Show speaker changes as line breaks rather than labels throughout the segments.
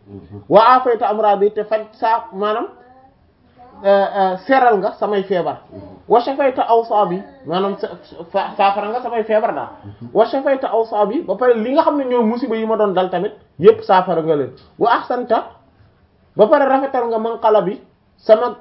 wa afayta amradi te faj saa maanaam seral nga samay feebar wa shafayta awsaabi maanaam saafara nga samay feebar daal wa shafayta awsaabi ba pare li nga xam ne ñoo musiba yi ma doon dal tamit yépp saafara nga leen wa ahsanta ba pare rafetal nga manqala bi sama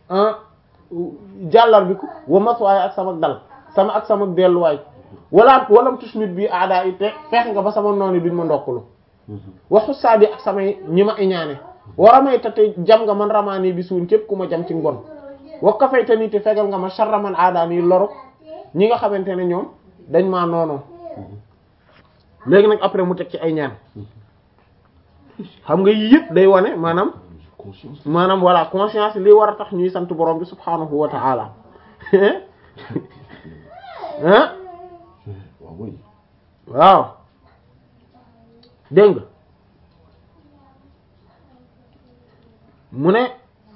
jàllar bi ko wa maswaay ak sama dal sama ak sama delluwaay wala walam tusmit bi aada yi te feex nga ba sama noonu duñ ma ndokkulu wa xussaadi ak samay ñi ma iñaane waramayta te jam nga man ramaani bi suun képp ku ma jam ci ngon wa kafayta ni te fegal nga ma sharra man aadaan yi loru ñi nga xamante ne ñoom dañ maa noonoo léegi nag après mu teg ci ay ñaan xam nga yii yëpp day wane maanaam maanaam voilà conscience li war a tax ñuy sant borom bi subhaanahu wa ta'ala ah waaw dégg nga mu ne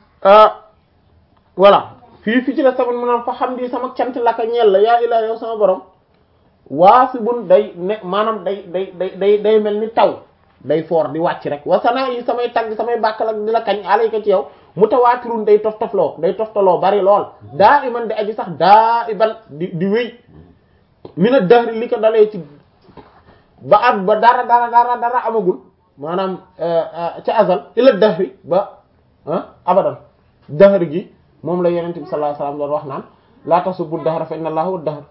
voilà fii fi ci la tamit maanaam fa xam di sama cant laka ñeel la yaa ilaa yow sama borom waasibun day ne maanaam day day day day day mel ni taw day foor di wàcc rek wasanaa yi samay tagg samay bàkkal ak di la kañ alayka ci yow mutawaatirun day tof tofloo day toftaloo bari lool daa iman di aji sax daa iban di di wéy mina dahri li ko dalee ci ba at ba dara dara dara dara amagul maanaam ca azal ila dahri ba abadan dahri gi moom la yonent bi sallallahu alayhi wasallam doon wax naan laa tasubbu dahra fa inna allaha dahr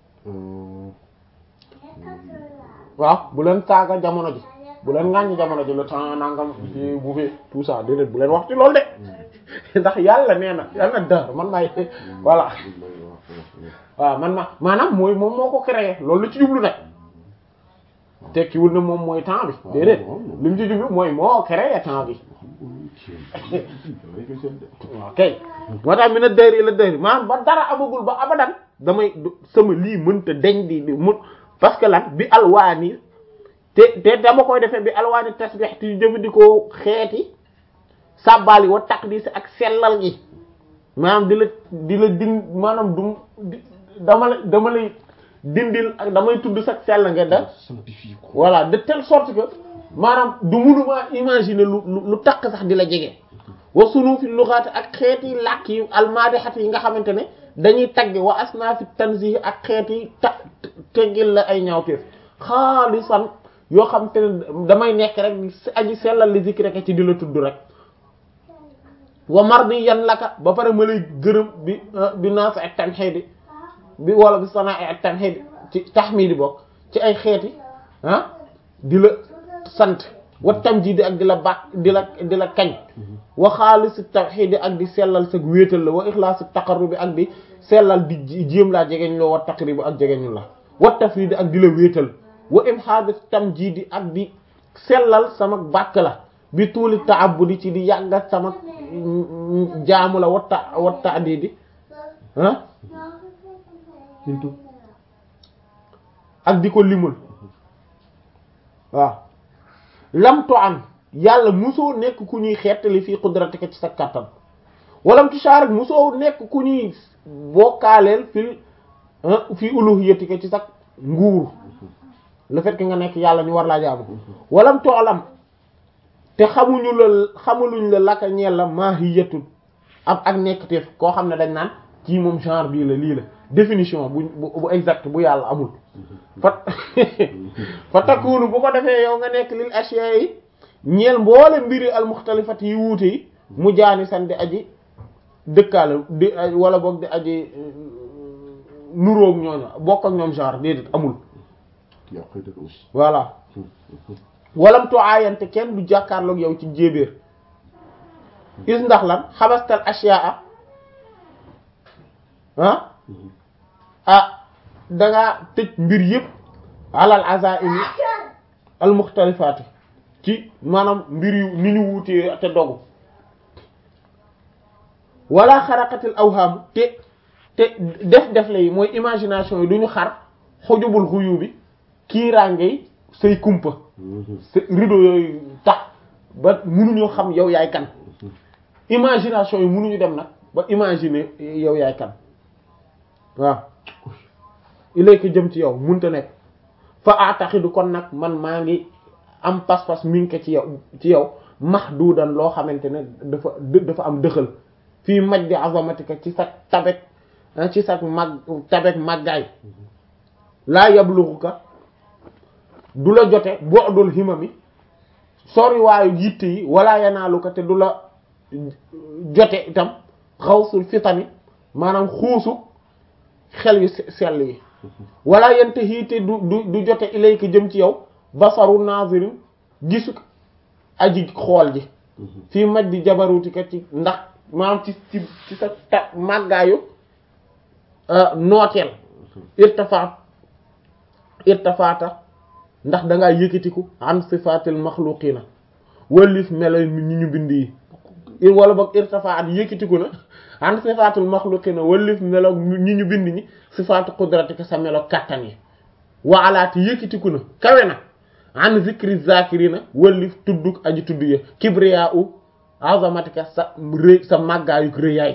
waaw bu leen saaga jamono ji bu leen ŋàññi jamono ji le temps nangam fi bu fi tout ça déedéet bu leen wax ci loolu de ndax yàlla nee na yàlla na dahr man maay voilà waaw man ma maanaam mooy moom moo ko créé loolu la ci jublu nag tekkiwul na moom mooy temps bi déedéet li mu ci jublu mooy moo créé temps bi waaw kay moo tax mi na dëri la dëri maanaam ba dara amagul ba abadan damay sama lii mënta deñ di di mun parce que lan bi alwaani te te dama koy defee bi alwaani tasbih ti jëfandikoo xeeti sàbbaali wa taqdis ak sellal gi maanaam di la di la din maanaam du dama la dama lay dindil ak damay tudd sax sell nga da voilà de telle sorte que maanaam du munuma imaginer lu lu takk sax di la jege wa sunu fi luxaati ak xeeti làkk yi almaadixat yi nga xamante ne dañuy tagge wa asnaafi tanzih ak xeeti ta teggil la ay ñaawteef xaalisan yoo xamante ne damay nekk rek aji sellal li zikri rek ci di la tudd rek wa mardi yan laka ba pare ma lay gërëm bi bi naaf ak tamxiidi bi wala bi sanaa ak tamxiidi ci tahmidi bokk ci ay xeeti ah di la sant wa tamjidi ak di la baax di la di la kañ wa xaalis tawxiidi ak di sellal sa wéetal la wa ixlaas taqarrubi ak di sellal di jéem laa jegeñ loo wa taqribu ak jegeñu la wa tafridi ak di la wéetal wa imhaad tamjidi ak di sellal sama bàkk la bi tuuli ta'abbudi ci di yàggat sama jaamu la watta watta adidi ah ak di ko limul waaw lam to an yàlla musoo nekk ku ñuy xeetali fii qudratika ci sa kattan walam tusharik musoo nekk ku ñuy bokkaaleel fii fii uluhiyatika ci sa nguur le fait que nga nekk yàlla ñu war laa jaamu walam toolam te xamuñu la xamuluñ la laka ñeel la mahiyatu ab ak nekkteef koo xam ne dañ naan kii moom genre bii la lii la définition bu bu exact bu yàlla amul fa fa takkuunu bu ko defee yow nga nekk lil ashiya yi ñeel mboole mbiri al mukhtalifat yi wuute yi mu jaani san di aji dëkkaale di wala boog di aji nuróog ñooñu bokk ak ñoom genre déedéet amul voilà walam to aayante kenn du jàkkaarloog yow ci jéebéer is ndax lan xabastal ashiyaa ah ah dangaa tëj mbir yëpp alal azaimi al muxtalifaati ci maanaam mbir yu ni ñu wuutee te dogu wala xaraqatil awham te te def def la yi mooy imagination yi du ñu xar xujubul xuyu bi kiiraangey say kumpa sa rideau yooyu tax ba munuñoo xam yow yaay kan imagination yi munuñu dem nag ba imaginer yow yaay kan waaw ilayka jëm ci yow munta nekk fa ataxidu kon nag man maa ngi am pas-pas mi ngi ko ci yow ci yow mahdudan loo xamante ne dafa dafa am dëxal fii majdi azamatika ci sa tabek ci sa mag tabek màggaay laa yabluxuka du la jote bu'dul himami sori waayu yitte yi wala yanaaluka te du la jote itam xawsul fitani maanaam xuusu xel yu sell yi wala yente hiite du du du jote ilayka jëm ci yow basaru nazirin gisu aji xool ji fii maj di jabarutika ci ndax maanaam ci ci ci sa ta màggaayu nooteel irtafaat irtafaata ndax dangaa yëkkatiku an sifatil maxluqina wallif melo ñi ñu bind yi wala boog irtafaat yëkkatiku na an sifatil maxluqina wallif melo ñi ñu bind ñi sifatu qudratika sa melo kattan yi waalaati yëkkatiku na kawe na an zikri zakirina wallif tudduk aji tudd ya kibriya u azamatika sa rëy sa màggaayu rëyaay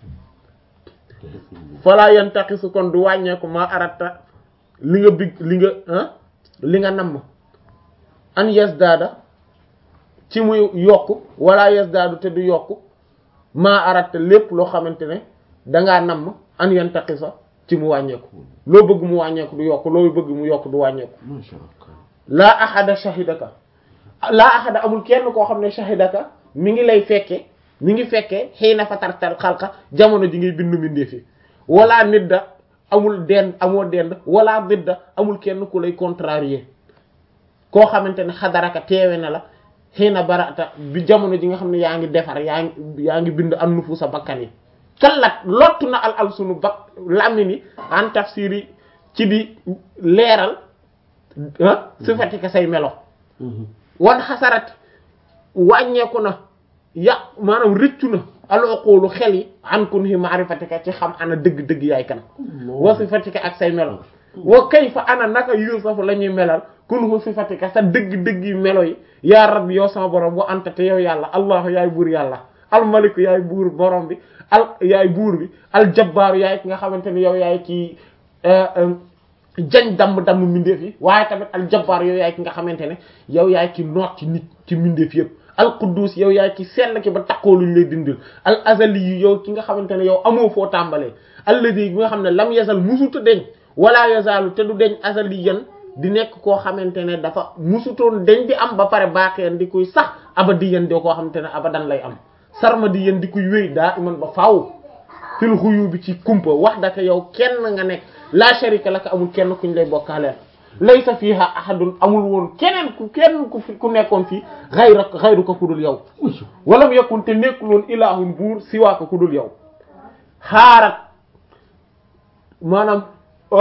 fala yantaqisu kon du wàññeeku ma arata li nga big li nga li nga namm an yasdaada ci muy yokk wala yasdaadu te du yokk maa arata lépp loo xamante ne dangaa namm an yantaqisa ci mu wàññeeku loo bëgg mu wàññeeku du yokk loo bëgg mu yokk du wàññeeku laa ahada shahidaka laa ahada amul kenn koo xam ne shahidaka mi ngi lay fekke mi ngi fekkee xëy na fa tartal xalqa jamono ji ngay bindu mbindee fi wala nidda amul dend amoo dend wala didda amul kenn ku lay contrarier koo xamante ne xadaraka teewe na la xëy na barata bi jamono ji nga xam ne yaa ngi defar yaa ngi yaa ngi bind an nufu sa bakkan yi kallat lottu na al al sunu bak làmmi ni en tafsir yi ci di leeral ah sifatika say melo wan xasarat wàññeeku na ya maanaam rëccu na aloqoolu xel yi an kun hi maarifatika ci xam ana dëgg-dëgg yaay kan wa sifatika ak say melo wa kayfa ana naka yuusafu la ñuy melal kun hu sifatika sa dëgg-dëgg yi melo yi yaa rabbi yow sama borom wa anta te yow yàlla allahu yaay buur yàlla almaliku yaay buur borom bi al yaay buur bi aljabbaaru yaay ki nga xamante ne yow yaay ci jañ damm-damm mbindeef yi waaye tamit aljabbaar yow yaay ki nga xamante ne yow yaay ki noot ci nit ci mbindeef yëpp alquddus yow yaay ki sell ki ba takkoo luñ lay dindil al azali yi yow ki nga xamante ne yow amoo foo tàmbalee alladi bi nga xam ne lam yazal musuta deñ wala yazalu te du deñ azali yan di nekk koo xamante ne dafa musutoon deñ di am ba pare baaxeen di kuy sax abadi yan doo koo xamante ne abadan lay am sarma di yan di kuy wéy daa iman ba faaw fil xuyu bi ci kumpa wax daka yow kenn nga nekk la sharika laka amul kenn kuñ lay bokkaaleel laysa fiha ahadun amul woon keneen ku kenn ku ku nekkoon fii xayra xayru ko ku dul yow walam yakun te nekkul woon ilahun buur siwaa ko ku dul yow xaarat maanaam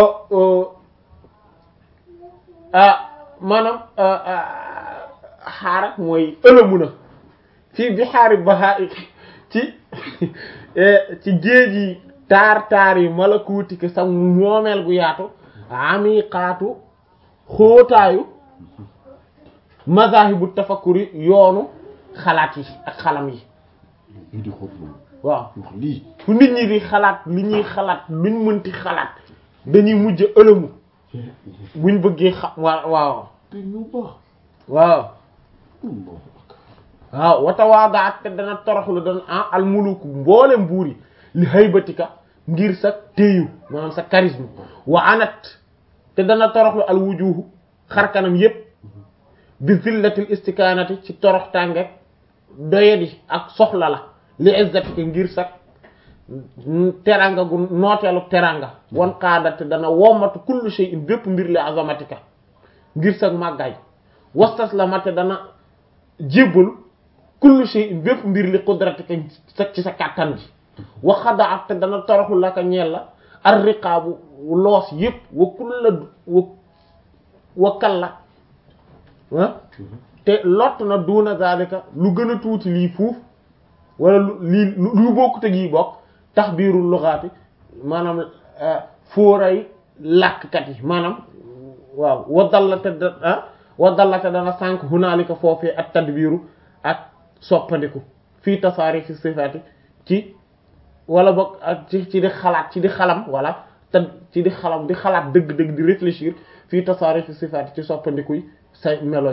maanaam xaarat mooy ëlëmu na fii bi xaari bahaa ci ci géej yi taar taar yi malakuuti ke sa moomeel gu yaatu amiqaatu xóotaayu mazahibu tafakkuri yoonu xalaat yi ak xalam yi
lii di xóot moom
waaw
wax lii
fu nit ñi di xalaat li ñuy xalaat luñ mënti xalaat dañuy mujj ëlëmu buñ bëggee xam waaw waaw
te ñu baax
waaw
Allahu akbar
waaw watawaadaat te dana toroxlu dana ah almuluku mboolem buur yi li haybatika ngir sa téyu maanaam sa charisme wa anat te dana toroxlu al wujuhu xar kanam yépp bi zillatil istikaanati ci torox tànge doyadi ak soxla la li izzatika ngir sa teranga gu nooteelu teranga wan qaada te dana wommatu kullu shay'in bépp mbir li azamatika ngir sa màggaay wastaslama te dana jébbalu kullu shay'in bépp mbir li qudratika sa ci sa kàttan gi wa xadaat te dana toroxlu la ka ñeel la ar riqaabu loos yépp wa kulla wa wa kalla ah te lott na duuna zalika lu gën a tuuti lii fuuf wala lu lii lu bokkut ak yi bokk tax biirul luxaati maanaam fóoray làkkat yi maanaam waaw wa dallate da ah wa dallate dana sànq hunaalika foofee ak tadbiiru ak soppandiku fii tasaari fi sifaati ci wala boog ak ci ci di xalaat ci di xalam wala te ci di xalam di xalaat dëgg-dëgg di réfléchir fii tasaari fi sifaati ci soppandikuy say melo yi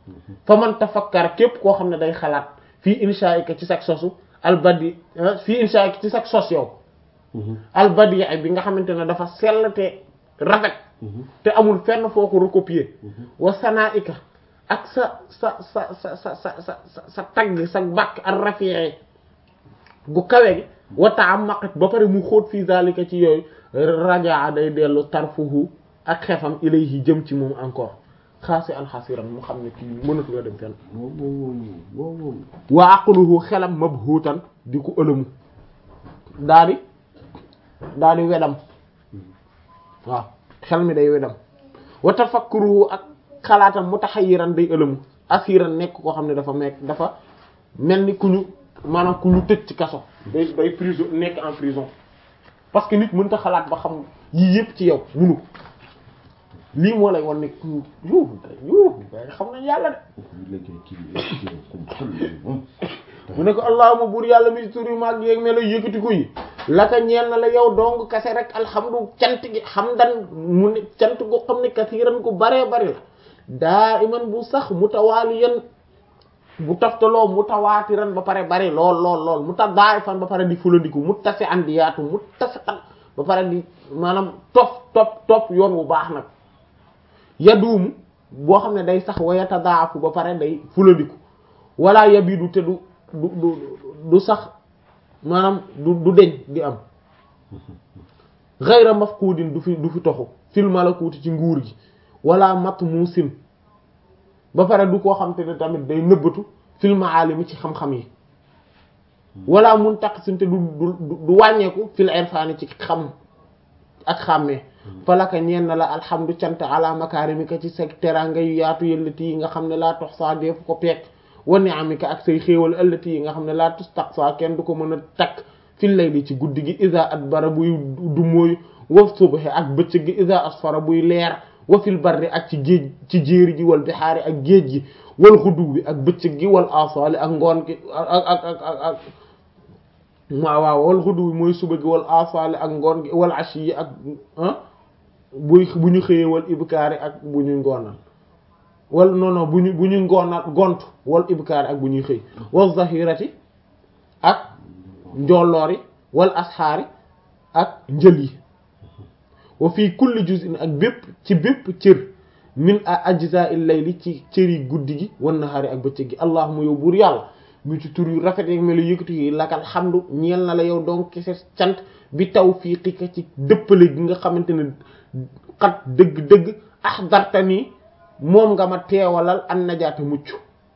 fa man tafakkar képp koo xam ne day xalaat fii inshaika ci sag sosu albadi fii inshaika ci sag sos yow albadi bi nga xamante ne dafa sell te rafet te amul fenn foo ko recopier wa sanaika ak sa sa sa sa sa sa sa sa tagg sa bàkk ak rafie gu kawe gi wa ta'ammaqat ba pare mu xóot fii zalika ci yooyu rajaa day dellu tarfuhu ak xefam ilayhi jëm ci moom encore xaasi an xasiran mu xam ne kii mënatu la dem fenn
waaw waaw waaw waaw
wa aqluhu xelam mabhuutan di ko ëlëmu daa di daa di wedam waaw xel mi day wedam wa tafakkuruhu ak xalaatam mutaxayyiran day ëlëmu asiran nekk koo xam ne dafa mekk dafa mel ni ku ñu maanaam ku ñu tëj ci kaso day day prison nekk en prison parce que nit mënta xalaat ba xam yii yëpp ci yow munu ko lii moo lay wan ne yu yu xam nañ yàlla de
léegi kii kii comme xel moom
mu ne ko allahuma buur yàlla mi tur yu mag yeeg melo yëkkati ko yi laka ñeel na la yow dong kase rek alhamdu cant gi hamdan mu ne cant gu xam ne kasiiran ku baree bari la daa iman bu sax mutawaaliyan bu taftaloo mutawaatiran ba pare bari lool lool lool mu ta daay fan ba pare di fulandiku mu tase andi yaatu mu tase an ba pare di maanaam topp topp topp yoon wu baax nag yaduumu boo xam ne day sax wayata daafu ba pare day fulandiku wala yabidu te du du du du sax maanaam du du deñ di am ghayra mafqudin du fi du fi toxu fil malakuti ci nguur gi wala matmusin ba pare du koo xam te ne tamit day nëbbatu fil maalimi ci xam-xam yi wala mun taqsim te du du du wàññeeku fil irfani ci xam ak xàmmee falaka ñeen na la alhamdu cant ala makarimika ci sa teranga yu yaatu yëllati yi nga xam ne laa tox saa deefu ko peek wa ni'amika ak say xéewal ëllati yi nga xam ne laa tustaqsa kenn du ko mën a takk fil layli ci guddi gi isa adbara buy du mooy wa subhi ak bëccëg gi isa asfara buy leer wa fil barri ak ci géej ci jéeri ji wal bixaari ak géej gi wal xudu bi ak bëccëg gi wal asali ak ngoon gi ak ak ak ak ak waaw waaw wal xudu bi mooy suba gi wal asali ak ngoon gi wal ashi yi ak ah buy bu ñu xëyee wal ibkaari ak bu ñu ngoonal wal non non bu ñu bu ñu ngoonal gont wal ibkaari ak bu ñuy xëy wal zahirati ak njolloori wal asxaari ak njël yi wa fii kulli juz'in ak bépp ci bépp cër min a ajza'il layli ci cëri guddi gi wan nahaari ak bëccëg gi allahumma yow buur yàlla mu ci tur yu rafet yi melu yëkkatu yi lakal xamdu ñeel na la yow donc kese cant bi tawfiqika ci dëppale gi nga xamante ne xat dëgg-dëgg ahdartani moom nga ma teewalal an najaata mucc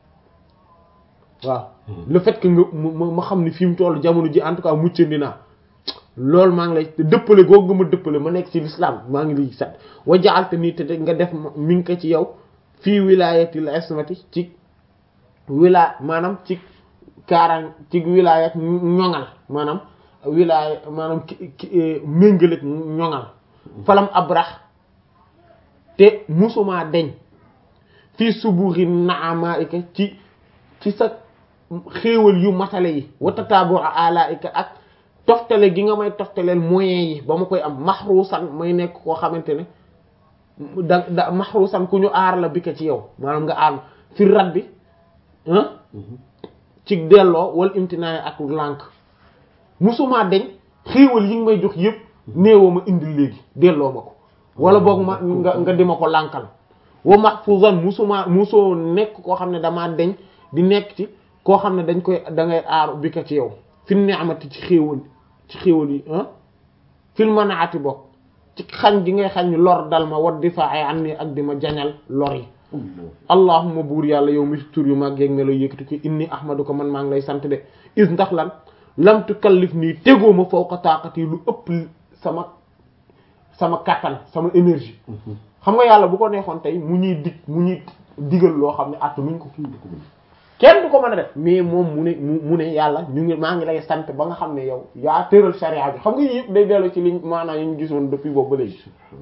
waaw le fait que nga ma xam ni fi mu toll jamono ji en tout cas muccandi naa loolu maa ngi lay dëppale googu nga ma dëppale ma nekk ci l'islam maa ngi lay sat wa ja'alta nii te nga def mi ngi ko ci yow fii wilayatil ismati ci wilaya maanaam ci kaaraan ci wilayat ñoŋal maanaam wilaya maanaam méngaleeg ñoŋal falam abrax te musuma deñ fii subuxi naamaika ci ci sa xéewal yu matale yi wa tataabu alaika ak toftale gi nga may toftaleel moyens yi ba ma koy am maxruusan may nekk koo xamante ne da da maxruusan ku ñu aar la bi ko ci yow maanaam nga aar fi rat bi ah ci delloo wala imtinaay ak lànk musuma deñ xéewal yi nga may jox yépp néewoo ma indil léegi delloo ma ko wala boog ma nga nga di ma ko lànkal wa mahfuzan musuma musoo nekk koo xam ne damaa deñ di nekk ci koo xam ne dañ koy da ngay aaru bi ko ci yow fi ni'mati ci xéewal ci xéewal yi ah fil manaati bokk ci xañ gi ngay xañ lor dal ma wat di fa ay an ni ak di ma jañal lor yi allahumma buur yàlla yow mi tur yu mag yeeg melo yëkkati ko inni ahmadu ko man maa ngi lay sant de is ndax lan lam tukallif nii tegoo ma fawqa taaqati lu ëpp sama sama kattan sama énergie xam nga yàlla bu ko neexoon tey mu ñuy dig mu ñuy digal loo xam ne attu nuñ ko kenn du ko mën a def mais moom mu ne mu ne yàlla ñu ngi maa ngi lay sant ba nga xam ne yow yaa tëral charia bi xam nga yëpp day dellu ci liñ maanaam yi ñu gisoon depuis boobu ba léegi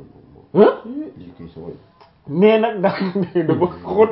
mais nag da dafa xóot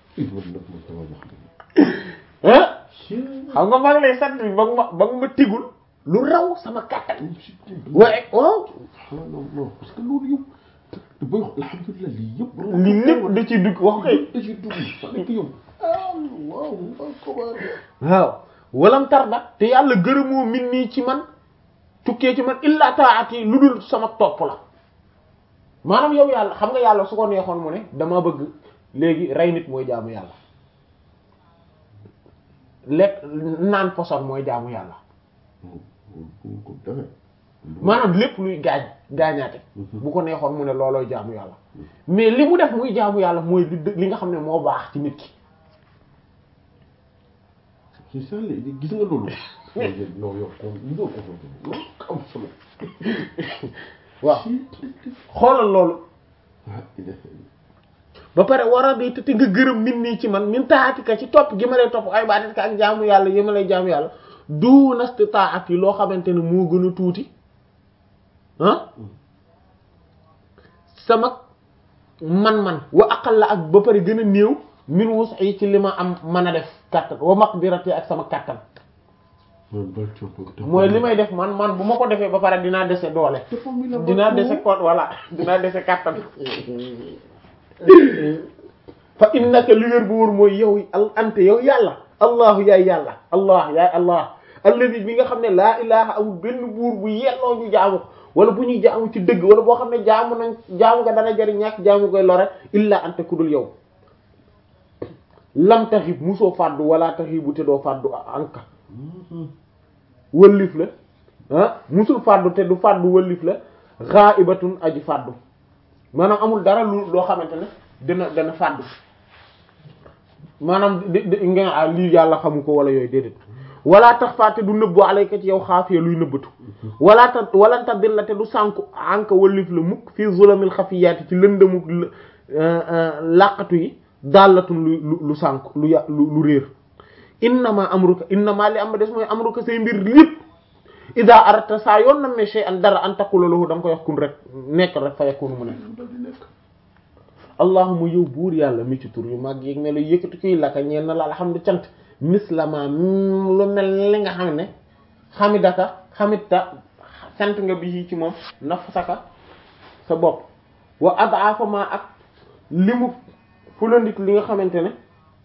ah xam nga maa ngi lay sant bi ba nga ma ba nga ma tigul lu raw sama kàttan waaye oh
non non parce que loolu yow te booy xool alhamdulilah lii yëpp.
li lépp da ciy dugg wax koy
da ciy dugg fa nekk yow. ah waaw waaw comment.
waaw walam tarda te yàlla gërëmoo min nii ci man tukkee ci man illa taati lu dul sama topp la maanaam yow yàlla xam nga yàlla su ko neexoon mu ne dama bëgg léegi rey nit mooy jaamu yàlla lekk naan poson mooy jaamu yàlla
ko defee.
maanaam lépp luy gaañ gaañaate bu ko neexoon mu ne loolooy jaamu yàlla mais li mu def muy jaamu yàlla mooy li dë- li nga xam ne moo baax ci nit ki
c'est ça léegi gis nga loolu. non yow kon ñu doon ko loolu am solo.
waaw xoolal loolu
ah il est.
ba pare war a di te nga gërëm nit nii ci man min taatika ci topp gi ma lay topp ay baatika ak jaamu yàlla yi ma lay jaamu yàlla du nasti taat yi loo xamante ne moo gën a tuuti ah sama man-man wa aqal la ak ba pare gën a néew min wus yi ci li ma am mën a def kàttan wa maqdirati ak sama kàttan mooy li may def man man bu ma ko defee ba pare dinaa dese doole dinaa dese ko voilà dinaa dese kàttan fa innaka li wér bu wóor mooy yow al ante yow yàlla allahu yaay yàlla allah yaay allah alladi bi nga xam ne laa ilaha amul benn buur bu yelloo ñu jaamu ko wala bu ñuy jaamu ci dëgg wala boo xam ne jaamu nañ jaamu nga dana jariñ ñàkk jaamu koy lore illa ante ku dul yow lam taxib musoo fàddu wala taxibu te doo fàddu anka wëllif la ah musul fàddu te du fàddu wëllif la ghaibatun aji fàddu maanaam amul dara lu loo xamante ne dana dana fàddu maanaam di di nga ah lii yàlla xamu ko wala yooyu déedéet wala tax fàtte du nëbbu alayka ci yow xaafee luy nëbbatu wala ta wala ta dilla te du sànku anka wëllif la mukk fii zulamil xafiyaati ci lëndëmuk làqatu yi dàllatun lu lu sànku lu ya lu lu réer innama amruka innama li am des mooy amruka say mbir lépp ida arata saa yoon na me shay an dara an taqula lahu da nga koy wax kun rek nekk rek fa yakunu mu ne allahuma yow buur yàlla mi ci tur yu mag yéeg ne la yëkkati kuy laka ñeen na la alhamdu cant mislama lu mel li nga xam ne xamidaka xamita sant nga bi ci moom nafsaka sa bopp wa adaafa ma ak limu fulandik li nga xamante ne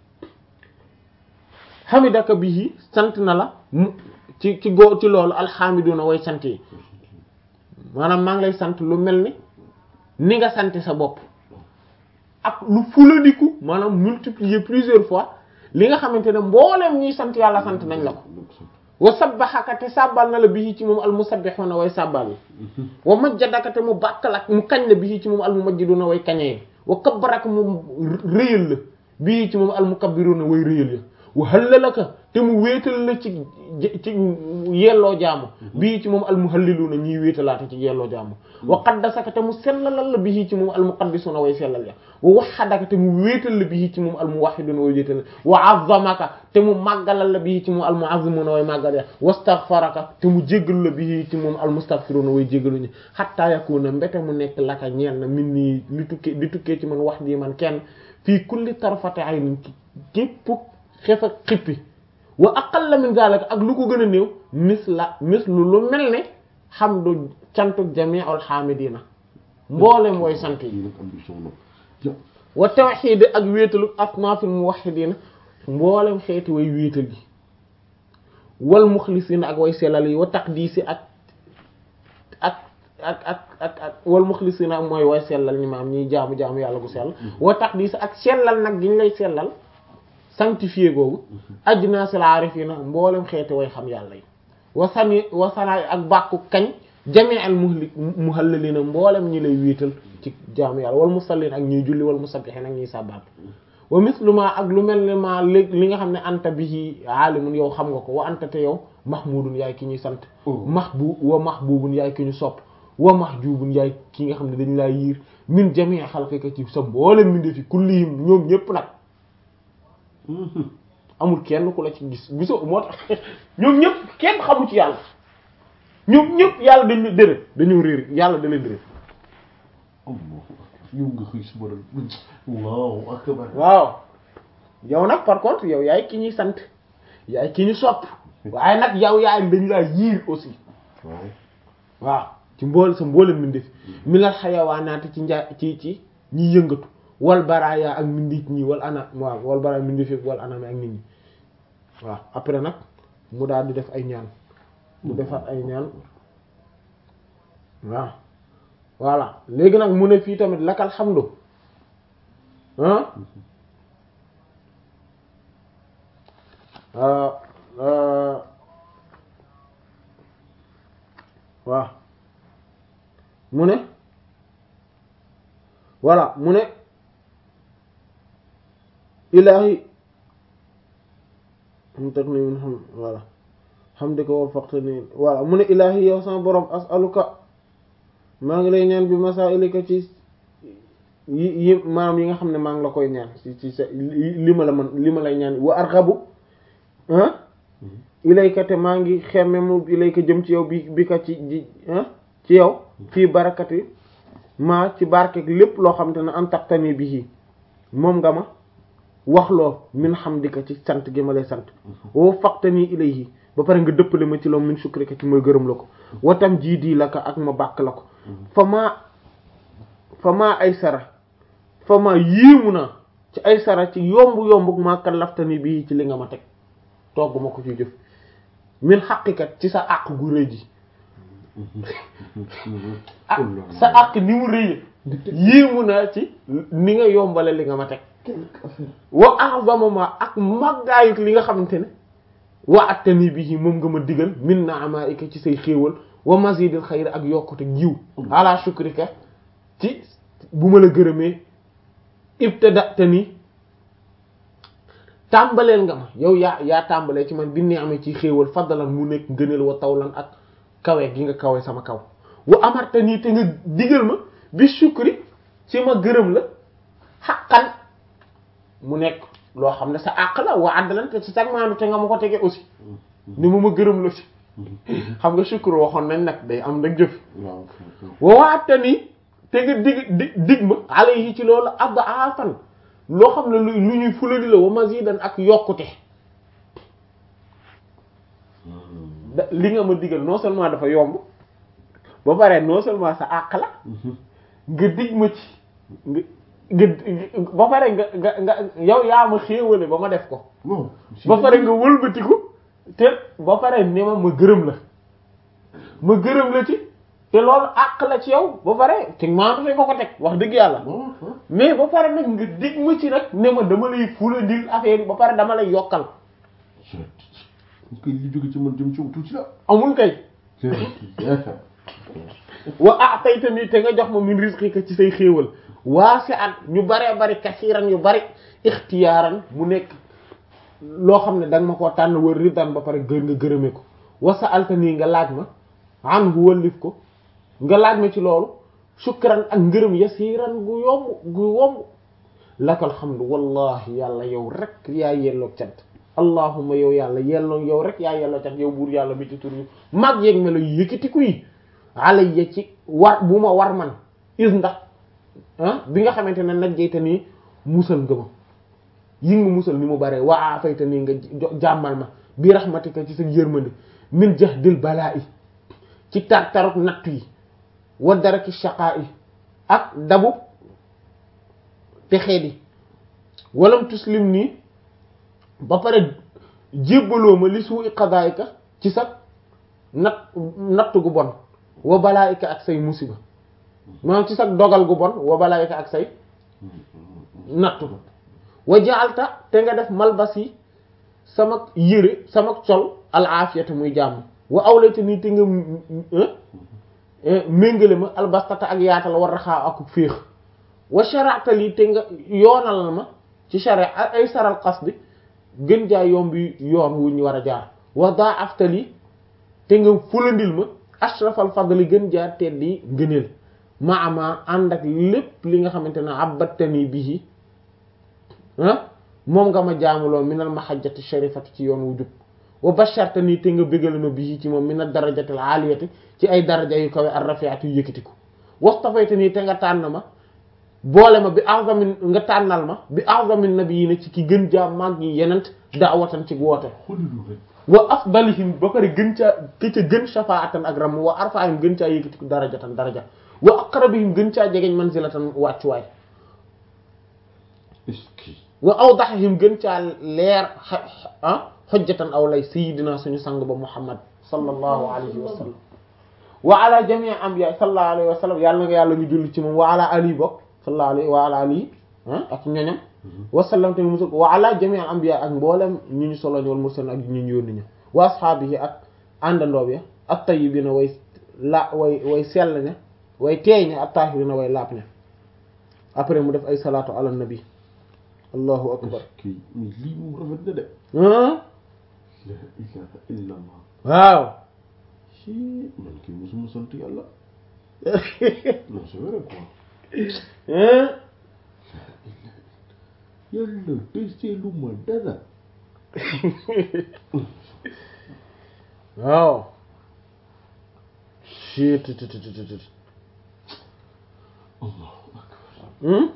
xamidaka bihi sant na la mu ci ci goo ci loolu alxamiduna way sant yi maanaam maa ngi lay sant lu mel ni ni nga sant sa bopp ak lu fulandiku maanaam multiplier plusieurs fois li nga xamante ne mbooleem ñuy sant yàlla sant nañ la ko wa sabbaxaka te sàbbal na la bihi ci moom al musabbihuna way sàbbal yi wa majjadaka te mu bàkkal ak mu kañ la bihi ci moom al mumajjiduna way kañee wa kabbaraka mu réyal la bihi ci moom al mukabbiruna way réyal ya wa hallalaka te mu wéetal la ci ci yelloo jaamu bii ci moom al muhalliluna ñiy wéetalaate ci yelloo jaamu wa qaddasaka te mu sellalal la bii ci moom al muqaddisuna way sellal ya wa wahhadaka te mu wéetal la bii ci moom al muwahhiduna way wéetal wa azzamaka te mu màggalal la bii ci moom al mu'azzimuna way màggal ya wastaghfaraka te mu jéggal la bii ci moom al mustaghfiruna way jéggaluñu hatta yakuna mbete mu nekk laka ñeel na min nii li tukkee li tukkee ci man wax di man kenn fii kulli tarfati aynin képp xef ak xippi wa aqalla min zalika ak lu ko gën a néew mis la mis lu lu mel ne hamdu cantuk jami'ul hamidina mboolem way sant yi wa tawhid ak wéetalu asnafil muwahhidina mboolem xeeti way wéetal yi wal mukhlisina ak way sellal yi wa taqdisi ak ak ak ak ak ak wal mukhlisina mooy way sellal ñi maam ñiy jaamu jaamu yàlla gu sell wa taqdisi ak sellal nag gi ñu lay sellal sanctifié googu ajnasil arifina mboolem xeeti way xam yàlla yi wasani wasanaay ak bàkku kañ jami'al muhli muhallalina mboolem ñi lay wéetal ci jaamu yàlla wal musallin ak ñuy julli wal musabbihin ak ñuy sàbbaat wa misluma ak lu mel ne ma léeg li nga xam ne anta bihi aalimun yow xam nga ko wa anta te yow mahmudun yaay ki ñuy sant mahbu wa mahbubun yaay ki ñu sopp wa mahjubun yaay ki nga xam ne dañ laa yiir min jami' xalqika ci sa mboolem min defi kullihim ñoom ñépp nag amul kenn ku la ci gis gisoo moo tax ñoom ñëpp kenn xamu ci yàlla ñoom ñëpp yàlla dañu dërë dañoo réer yàlla da leen réer
yow nga xëy suba rek waaw akbar
waaw yow nag par contre yow yaay ki ñuy sant yaay ki ñu sopp waaye nag yow yaay dañu laa yiir aussi
waaw
waaw ci mbool sa mboolem mbindeef minal xayawaanaati ci nja ci ci ñi yëngatu wal baraaya ak mbindeef ñi wal ana waaw wal baraaya mbindeef yëpp wal anam ak nit ñi waaw après nag mu daal di def ay ñaan mu defaat ay ñaan waaw voilà léegi nag mu ne fii tamit lakal xamdu ah waaw mu ne voilà mu ne ilaahi mu teg ni mun xam voilà xam di ko war faqte ni voilà mu ne ilaahi yow sama borom asaluka maa ngi lay ñaan bi masailika ci yi yi maanaam yi nga xam ne maa ngi la koy ñaan ci ci sa li ma la man li ma lay ñaan wa arxabu ah ilayka te maa ngi xemme mu ilayka jëm ci yow bi bi ka ci ji ci yow fii barakati maa ci barkeek lépp loo xam te ne an taxtani bi moom nga ma wax loo min hamdika ci sant gi ma lay sant woo faqtani ilayhi ba pare nga dëppale ma ci loo min shukrika ci mooy gërëm la ko watam jii dii la ko ak ma bàkk la ko fa maa fa maa ay sara fa maa yéemu naa ci ay sara ci yomb yomb maa kallaftani bii ci li nga ma teg togg ma ko ci jëf min xaqikat ci sa àq gu rëy ji ah sa àq ni mu rëy yéemu naa ci ni nga yombale li nga ma teg wa a'zama ma ak màggaayut li nga xamante ne wa attani bihi moom nga ma digal min na'amaika ci say xéewal wa mazidil xayr ak yokkute jiw ala shukrika ci bu ma la gërëmee ibtadatani tàmbaleel nga ma yow yaa yaa tàmbalee ci man bi ne amee ci xéewal faddalan mu nekk ngëneel wa tawlan ak kawe gi nga kawe sama kaw wa amartani te nga digal ma bi shukri ci ma gërëm la xaqan mu nekk loo xam ne sa àq la wa addalan te ci sag maanu te nga ma ko tege aussi ni mu ma gërëm la ci xam nga shukr waxoon nañ nag day am nag jëf wa waatani te nga dig di dig ma alayhi ci loolu adafan loo xam ne lu lu ñuy fulali la wa mazidan ak yokkute da li nga ma digal non seulement dafa yomb ba pare non seulement sa àq la nga dig ma ci nga nga ba pare nga nga nga yow yaa ma xéewale ba ma def ko ba pare nga wëlbatiku te ba pare ne ma ma gërëm la ma gërëm la ci te loolu àq la ci yow ba pare te maanaam nga ko teg wax dëgg yàlla mais ba pare nag nga dig ma ci nag ne ma dama lay fula dil affaire yi ba pare dama lay yokkal
kay li jóge ci man jëm ci tuuti la
amul kay wa a'taytani te nga jox ma min rizqika ci say xéewal waasi'an ñu baree bari kasiiran yu bari ixtiyaaran mu nekk loo xam ne da nga ma koo tànn war ridan ba pare gër nga gërëme ko wa sa'altani nga laaj ma anhu wallif ko nga laaj ma ci loolu shukran ak ngërëm yasiiran gu yomb gu yomb lakal hamdu wallahi yàlla yow rek yaa yelloo cant allahumma yow yàlla yelloo yow rek yaa yelloo cant yow buur yàlla mi ci tur yu mag yeeg me la yëkkatiku yi alayya ci war bu ma war man is ndax ah bi nga xamante ne najjayta nii musal nga ma yi nga musal ni mu bare waa fayta nii nga jàmmal ma bi rahmatika ci sa yërmande min jahdil balaa i ci tar taruk nattu yi wa daraki shaqaa yi ak dabu texee di walam tuslim nii ba pare jébbaloo ma li suu'i qadaa'ika ci sa nat natt gu bon wa balaa'ika ak say musiba maanaam ci sa dogal gu bon wa balaa'ika ak say nattu wa ja'alta te nga def malbasi sama yére sama col al aafiyata muy jàmm wa awlayta nii te nga méngale ma albastata ak yaatal war raxaa ak féex wa shara'ta lii te nga yoonal ma ci shara ay saral qasdi gën jaa yombi yoon wu ñu war a jaar wa da'afta lii te nga fulandil ma ashrafal fadli gën jaa teddi ngëneel ma ama ànd ak lépp li nga xamante ne abbattani bihi ah moom nga ma jaamuloo minal mahajjati sharifati ci yoon wu jub wa bashartani te nga bégal ma bihi ci moom minal darajatil aliyati ci ay daraja yu kawe ar rafiati yu yëkkatiku wastafaytani te nga tànn ma boole ma bi azamin nga tànnal ma bi azamin nabiyina ci ki gën jaa mag yi yenent daawatan ci woote
xoolilu rek
wa afdalihim ba pare gën caa ki ca gën shafaatan ak ram wa arfaahim gën caa yëkkati darajatan daraja wa aqrabihim gën caa jegeñ manzilatan wàccuwaay
est-ce que
wa awdaxihim gën caa leer ah xojjatan aw lay sayidina suñu sang ba muhammad sallallahu alayhi wa sallam wa ala jamii anbiya sallallahu alayhi wa sallam yàlla na nga yàlla ñu julli ci moom wa ala ali bokk sallallahu alayhi wa ala ali ah ak ñoñam wa sallam tamit musul wa ala jamii anbiya ak mboolem ñu ñu solo wal mursalin ak ñu ñu yónni ñu wa ashaabihi ak àndandoo bi ak tayyibina way la way way sell ne way teey ne ak taahirina way laab ne après mu def ay salaatu ala nabi allahu akbar
est-ce que mais lii moom rafet na de
ah
la ilaha illa allah
waaw
ci man kii mosuma sant yàlla non c'est vrai quoi
hein
yàlla deseelu ma dara
waaw shit tut tut tut tut
allahu akbar
hmm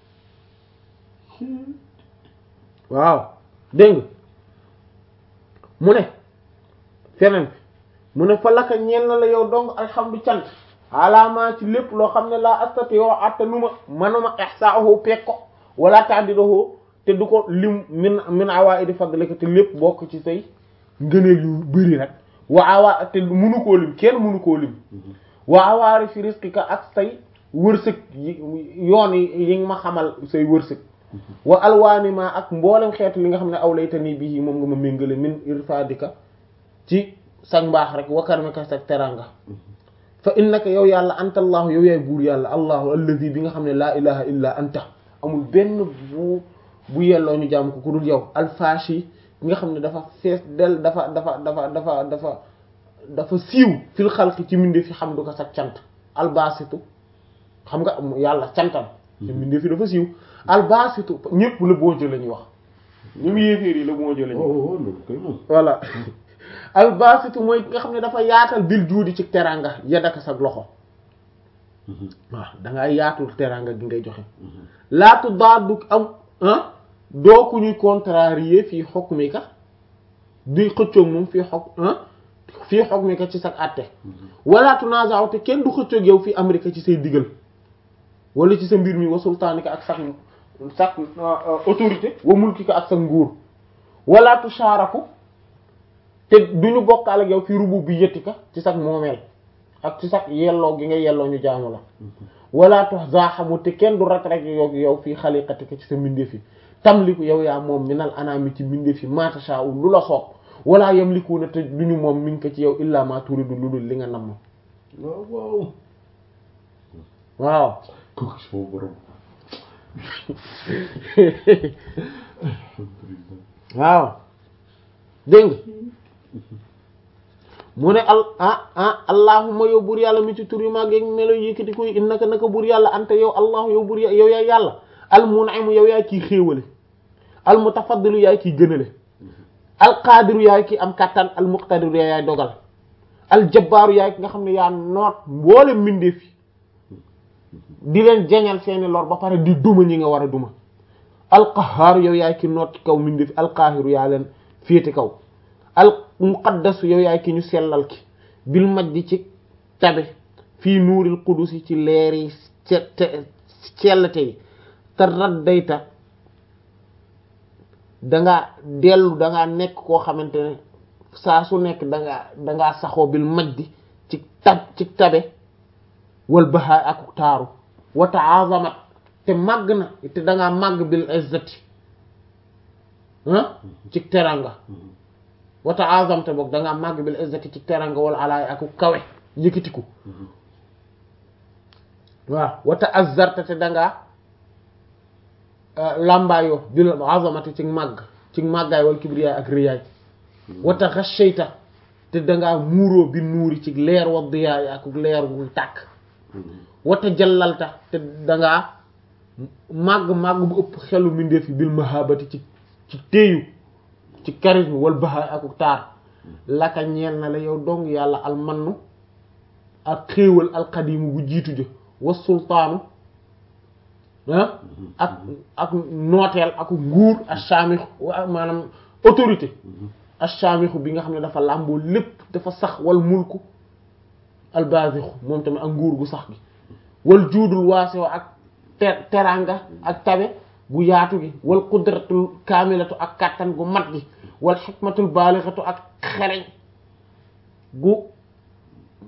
waaw dégg nga mu ne feneen fi mu ne fa laka ñeel na la yow dong alhamdu cant alaamaa ci lépp loo xam ne laa astati yoo attanuma manuma ihsaahu peeg ko wala ta'diluhu te du ko lim min min awaa'idi fadlika te lépp bokk ci say ngëneel yu bëri rek wa awaa te munu koo lim kenn munu koo lim wa awaari fi rizqika ak say wërsëg yi yoon yi yi nga ma xamal say wërsëg wa alwaani ma ak mboolem xeetu li nga xam ne awlaytani bii moom nga ma méngale min irfadika ci sag mbaax rek wa karmika sag teranga fa innaka yow yàlla anta allahu yow yaay buur yàlla allahu alladi bi nga xam ne laa ilaha illa anta amul benn bu bu yelloo ñu jàmm ko ku dul yow alfashi bi nga xam ne dafa fees del dafa dafa dafa dafa dafa dafa siiw fil xalqi ci mbinde fi xam du ko sag cant albasitu xam nga yàlla cantam ci mbinde fi dafa siiw albasitu ñëpp la boojo la ñuy wax ñu mu yéeféer yi la boojo la ñuy wax
oh loolu kay moom
voilà albasitu mooy nga xam ne dafa yaatal bil juudi ci teranga yadaka sag loxo waaw dangaa yaatul teranga gi ngay joxe laatu daadu am ah doo ku ñuy contrarier fii hukmika di xëccoog moom fii xok ah fii hukmika ci sag àtte wala tunaza'u te kenn du xëccoog yow fii amrika ci say digal wala ci sa mbir mi wa sultaanika ak sag sag autorité wa mulkika ak sa nguur wala tusharaku te duñu bokkaal ak yow fi rububiyyatika ci sag moomeel ak ci sag yelloo gi nga yelloo ñu jaamu la wala tuhzahamu te kenn du rat rek yow yow fii xaliqatika ci sa mbindeef yi tamliku yow yaa moom minal anami ci mbindeef yi ma tasha'u lu la soob wala yamlikuuna te duñu moom min ko ci yow illa ma turidu lu dul li nga namm
waaw waaw
waaw
kooku sama borom alhamdulillah
waaw dégg nga mu ne al ah ah allahumma yow buur yàlla mi ci tur yu mag yeeg melo yëkkati koy innaka naka buur yàlla anta yow allah yow buur yow yaay yàlla al mun'imu yow yaay kiy xéewale al mutafaddilu yaay kiy gënale al qaadiru yaay ki am kattan al muqtadiru yaay dogal al jabbaaru yaay ki nga xam ne yaa noot mboole mbindeef fi di leen jañal seeni lor ba pare di duma ñi nga war a duma al qahhaaru yow yaay ki noot kaw mbindeef al qaahiru yaa leen féete kaw al muqaddasu yow yaay ki ñu sellal ki bil majdi ci tabe fii nuuril qudusi ci leeri cellte yi te raddayta dangaa dellu dangaa nekk koo xamante ne saa su nekk dangaa dangaa saxoo bil majdi ci tab ci tabe wal bahaa ak taaru wa ta'azamat te màgg na te dangaa màgg bil izzati ah ci teranga wa ta'azamta boog dangaa màgg bil izzati ci teranga wala alaay aku kawe yëkkatiku waaw wa ta'azzarta te dangaa lambaayoo bil azamati ci màgg ci màggaay wal kibriyaay ak riyaay wa taghashayta te dangaa muuroo bi nuuri ci leer wa diyaay ak leer gu tàkk wa tajallalta te dangaa màgg màgg bu ëpp xelu mbindeef yi bil mahabati ci ci téeyu ci charisme wal bahaay ak taar laka ñeel na la yow dong yàlla almannu ak xéewal alxadimu bu jiitu jo wa sultaanu ah ak ak nooteel ak nguur ash-shamikh wa maanaam autorité ash-shamikh bi nga xam ne dafa làmboo lépp dafa sax wal mulku al-bazikh moom tamit ak nguur gu sax gi wal juudul waasiw ak ter teranga ak tabe gu yaatu gi wal qudratul kaamilatu ak kàttan gu mat gi wal xikmatul baalighatu ak xereñ gu